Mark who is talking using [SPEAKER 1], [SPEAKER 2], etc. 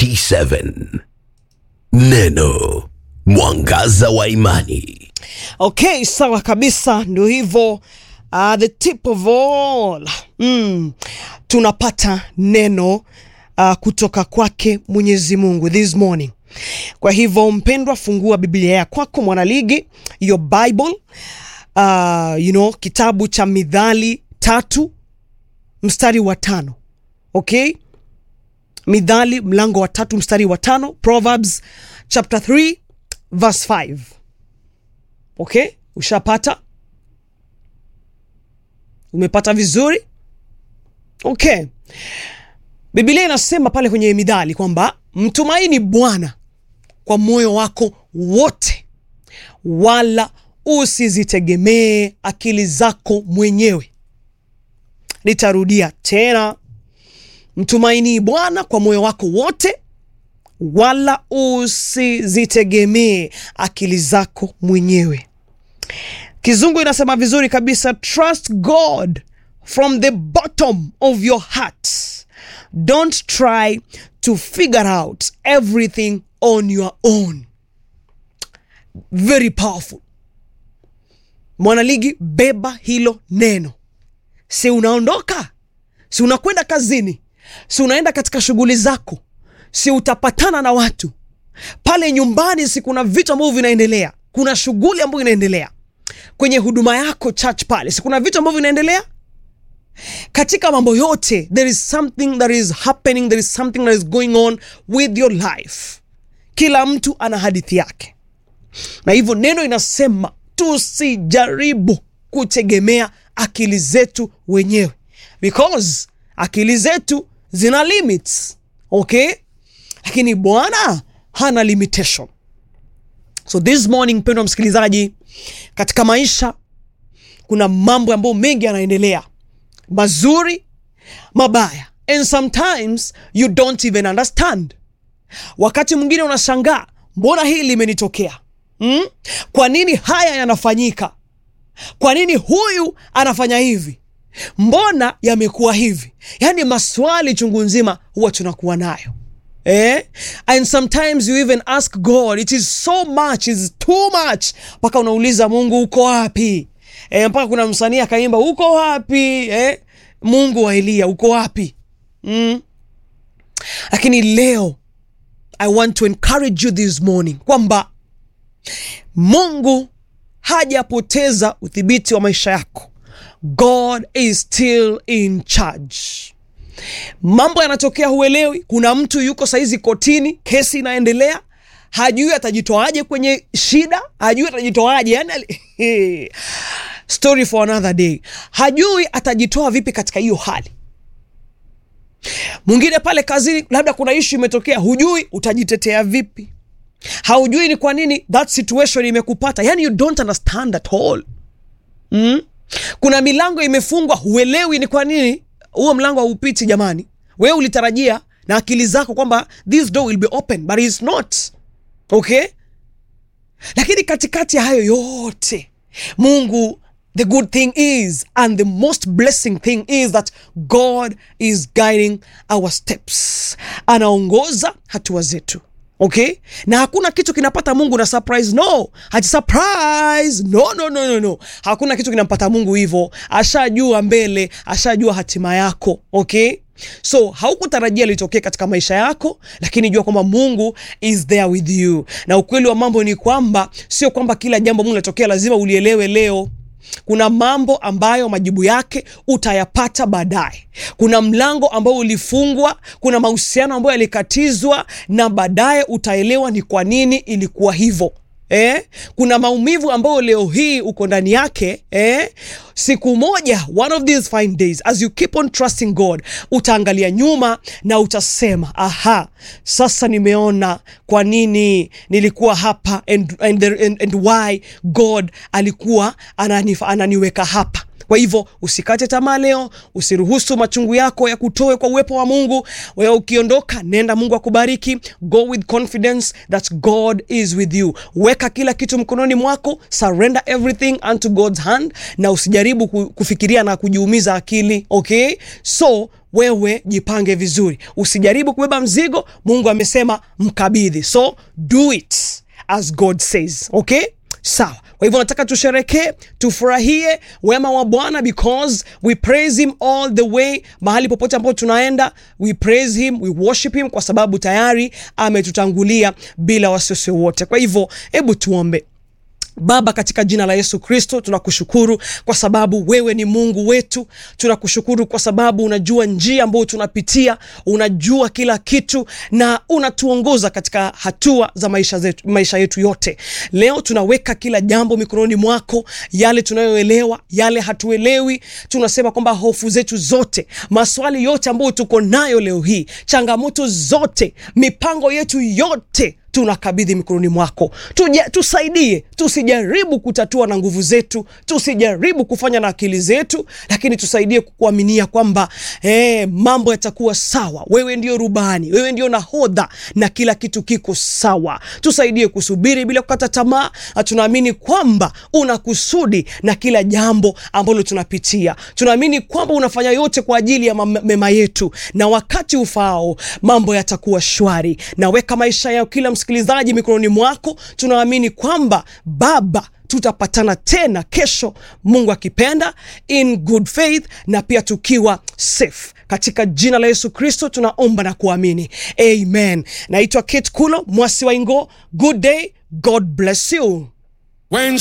[SPEAKER 1] 47 Neno Mwangaza wa Imani.
[SPEAKER 2] Okay, sawa kabisa, ndio hivyo. Uh, the tip of all mm, tunapata neno uh, kutoka kwake Mwenyezi Mungu this morning. Kwa hivyo mpendwa, fungua Biblia ya kwako mwanaligi, your Bible uh, you know, kitabu cha Midhali tatu mstari wa tano okay Midhali mlango wa tatu mstari wa tano Proverbs chapter 3 verse 5 okay, ushapata? Umepata vizuri? Okay. Biblia inasema pale kwenye Midhali kwamba mtumaini Bwana kwa moyo wako wote, wala usizitegemee akili zako mwenyewe. Nitarudia tena, mtumaini Bwana kwa moyo wako wote, wala usizitegemee akili zako mwenyewe. Kizungu inasema vizuri kabisa, trust God from the bottom of your heart. Don't try to figure out everything on your own. Very powerful. Mwanaligi, beba hilo neno. Si unaondoka, si unakwenda kazini, si unaenda katika shughuli zako, si utapatana na watu pale nyumbani, si kuna vitu ambavyo vinaendelea, kuna shughuli ambayo inaendelea kwenye huduma yako church pale, si kuna vitu ambavyo vinaendelea katika mambo yote. There is something that is happening, there is something that is going on with your life. Kila mtu ana hadithi yake, na hivyo neno inasema tusijaribu kutegemea akili zetu wenyewe, because akili zetu zina limits, okay, lakini Bwana hana limitation. So this morning, mpendwa msikilizaji, katika maisha kuna mambo ambayo mengi yanaendelea, mazuri, mabaya, and sometimes you don't even understand. Wakati mwingine unashangaa, mbona hili limenitokea? Hmm? Kwa nini haya yanafanyika? Kwa nini huyu anafanya hivi? Mbona yamekuwa hivi? Yaani maswali chungu nzima huwa tunakuwa nayo eh? And sometimes you even ask God, it is so much, it is too much, mpaka unauliza Mungu uko wapi? Eh, mpaka kuna msanii akaimba uko wapi eh? Mungu wa Eliya uko wapi? mm. Lakini leo I want to encourage you this morning kwamba Mungu hajapoteza udhibiti wa maisha yako. God is still in charge. Mambo yanatokea, huelewi. Kuna mtu yuko saizi kotini, kesi inaendelea, hajui atajitoaje kwenye shida, hajui atajitoaje yani, story for another day, hajui atajitoa vipi katika hiyo hali. Mwingine pale kazini, labda kuna ishu imetokea, hujui utajitetea vipi, haujui ni kwa nini that situation imekupata, yani you don't understand at all mm? Kuna milango imefungwa, huelewi ni kwa nini huo mlango haupiti. Jamani, wewe ulitarajia na akili zako kwamba this door will be open but it's not okay. Lakini katikati ya hayo yote Mungu, the good thing is and the most blessing thing is that God is guiding our steps, anaongoza hatua zetu okay, na hakuna kitu kinapata Mungu na surprise. No, hati surprise. No, no, no, no, no. Hakuna kitu kinampata Mungu hivyo, ashajua mbele, ashajua hatima yako okay. So haukutarajia litokee katika maisha yako, lakini jua kwamba Mungu is there with you, na ukweli wa mambo ni kwamba sio kwamba kila jambo Mungu linatokea lazima ulielewe leo. Kuna mambo ambayo majibu yake utayapata baadaye. Kuna mlango ambao ulifungwa, kuna mahusiano ambayo yalikatizwa, na baadaye utaelewa ni kwa nini ilikuwa hivyo. Eh, kuna maumivu ambayo leo hii uko ndani yake eh. Siku moja, one of these fine days, as you keep on trusting God, utaangalia nyuma na utasema aha, sasa nimeona kwa nini nilikuwa hapa and, and, and, and why God alikuwa anani, ananiweka hapa. Kwa hivyo usikate tamaa leo, usiruhusu machungu yako ya kutoe kwa uwepo wa Mungu. Wewe ukiondoka, nenda, Mungu akubariki. Go with confidence that God is with you. Weka kila kitu mkononi mwako, surrender everything unto God's hand, na usijaribu kufikiria na kujiumiza akili. Okay, so wewe jipange vizuri, usijaribu kubeba mzigo. Mungu amesema mkabidhi, so do it as God says. Okay, sawa. Kwa hivyo nataka tusherekee, tufurahie wema wa Bwana because we praise him all the way. Mahali popote ambapo tunaenda, we praise him, we worship him kwa sababu tayari ametutangulia bila wasiwasi wote. Kwa hivyo hebu tuombe. Baba, katika jina la Yesu Kristo, tunakushukuru kwa sababu wewe ni Mungu wetu. Tunakushukuru kwa sababu unajua njia ambayo tunapitia, unajua kila kitu na unatuongoza katika hatua za maisha, zetu, maisha yetu yote. Leo tunaweka kila jambo mikononi mwako, yale tunayoelewa, yale hatuelewi. Tunasema kwamba hofu zetu zote, maswali yote ambayo tuko nayo leo hii, changamoto zote, mipango yetu yote tunakabidhi mikononi mwako. Tuja, tusaidie, tusijaribu kutatua na nguvu zetu, tusijaribu kufanya na akili zetu, lakini tusaidie kukuaminia kwamba eh, mambo yatakuwa sawa. Wewe ndio rubani, wewe ndio nahodha na kila kitu kiko sawa. Tusaidie kusubiri bila kukata tamaa, na tunaamini kwamba una kusudi na kila jambo ambalo tunapitia. Tunaamini kwamba unafanya yote kwa ajili ya mema yetu, na wakati ufaao mambo yatakuwa shwari. Naweka maisha ya kila msikilizaji mikononi mwako. Tunaamini kwamba Baba tutapatana tena kesho, Mungu akipenda, in good faith na pia tukiwa safe katika jina la Yesu Kristo tunaomba na kuamini, amen. Naitwa Kate Kulo Mwasi wa Ingo. Good day, God bless you.
[SPEAKER 3] When